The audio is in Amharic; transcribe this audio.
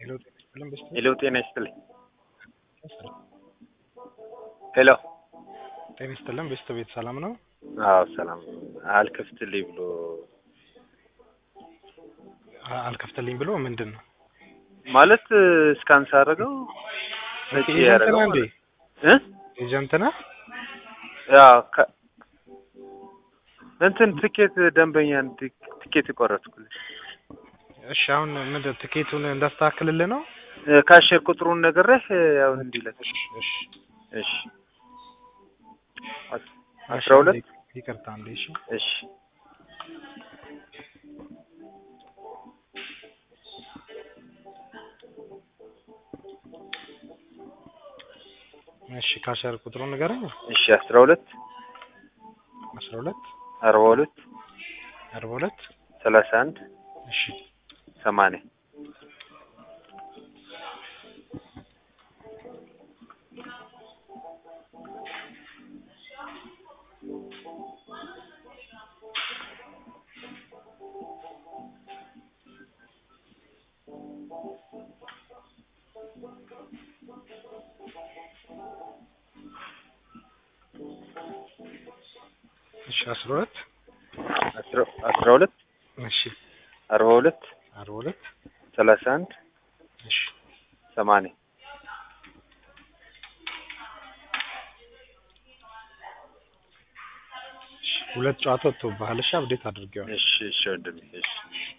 ሄሎ ጤና ይስጥልን በስተ ሄሎ ጤና ይስጥልኝ። ሄሎ ጤና ይስጥልን በስተ ቤት ሰላም ነው? አዎ ሰላም አልከፍትልኝ ብሎ አ- አልከፍትልኝ ብሎ ምንድን ነው? ማለት እስካን ሳደርገው ኦኬ፣ ነጭ ኤጀንት ያደረገው ነህ እንዴ? እ ኤጀንት ነህ? ያው ከ- እንትን ትኬት ደንበኛ ትኬት የቆረጥኩልኝ እሺ አሁን ምንድን ትኬቱን እንዳስተካክልልህ ነው? እ፣ ካሽር ቁጥሩን ነግሬህ ያው እንዲለት እሺ እሺ እሺ አስ- እሺ፣ አስራ ሁለት አንዴ ይቅርታ አንዴ እሺ እሺ እሺ ካሸር ቁጥሩን ንገረኝ። እሺ አስራ ሁለት አስራ ሁለት አርባ ሁለት አርባ ሁለት ሰላሳ አንድ እሺ ሰማንያ እሺ አስራ ሁለት አስራ አስራ ሁለት እሺ አርባ ሁለት አርባ ሁለት ሰላሳ አንድ እሺ ሰማንያ እሺ ሁለት ጨዋታ ወጥቶብሃል። እሺ አብዴት አድርጌዋለሁ። እሺ እሺ ወንድሜ እሺ